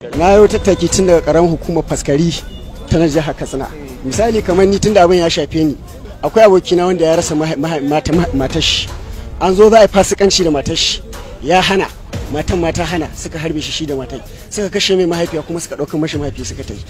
na yau tattaki tun daga karamin hukumar faskari ta na jihar katsina misali kamar ni tun da abin ya shafe ni akwai abokina wanda ya rasa matar shi an zo za a yi fasikanci da matar shi ya hana matan mata hana suka harbe shi shi da matai suka kashe mai mahaifiya kuma suka ɗaukar mashi mahaifi suka ta yi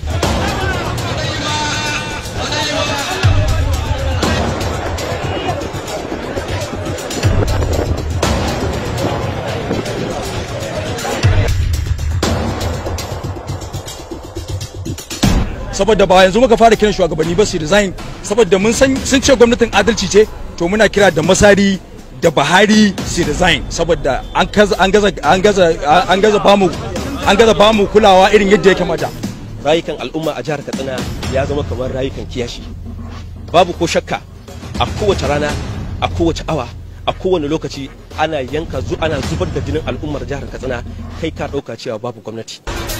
saboda ba yanzu muka fara kiran shugabanni ba su resign saboda mun san sun ce gwamnatin adalci ce to muna kira da masari da Buhari su resign saboda an gaza an gaza an gaza an gaza bamu an gaza bamu kulawa irin yadda ya kamata rayukan al'umma a jihar Katsina ya zama kamar rayukan kiyashi babu ko shakka a kowace rana a kowace awa a kowane lokaci ana yanka zu ana zubar da jinin al'ummar jihar Katsina kai ka dauka cewa babu gwamnati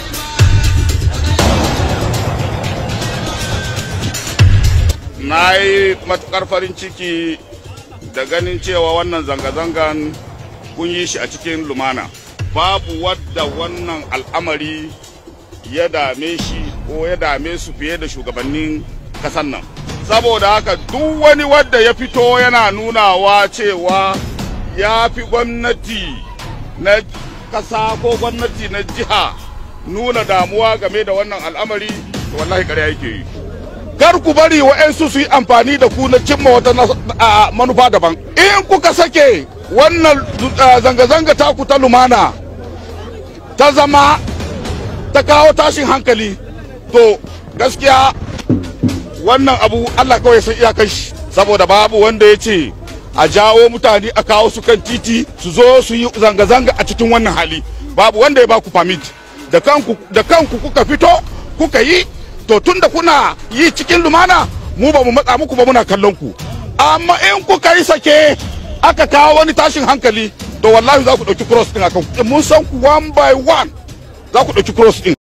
na yi matukar farin ciki da ganin cewa wannan zanga-zangan kun yi shi a cikin lumana babu wadda wannan al'amari ya dame shi ko ya dame su fiye da shugabannin kasan nan saboda haka duk wani wadda ya fito yana nunawa cewa ya fi gwamnati na kasa ko gwamnati na jiha nuna damuwa game da wannan al'amari wallahi ƙarya yake yi kar ku bari wa'yansu su yi amfani da ku na cimma wata manufa daban in kuka sake wannan zanga-zanga taku ta lumana ta zama ta kawo tashin hankali to gaskiya wannan abu allah kawai san iyakar shi saboda babu wanda ya ce a jawo mutane a kawo su kan titi su zo su yi zanga-zanga a cikin wannan hali babu wanda ya ba ku permit da kanku kuka fito kuka yi to tun da kuna yi cikin lumana mu ba mu matsa muku ba muna kallon ku amma in kuka yi sake aka kawo wani tashin hankali to wallahi za ku ɗauki cross ɗin akan mun san ku one by one za ku ɗauki cross ɗin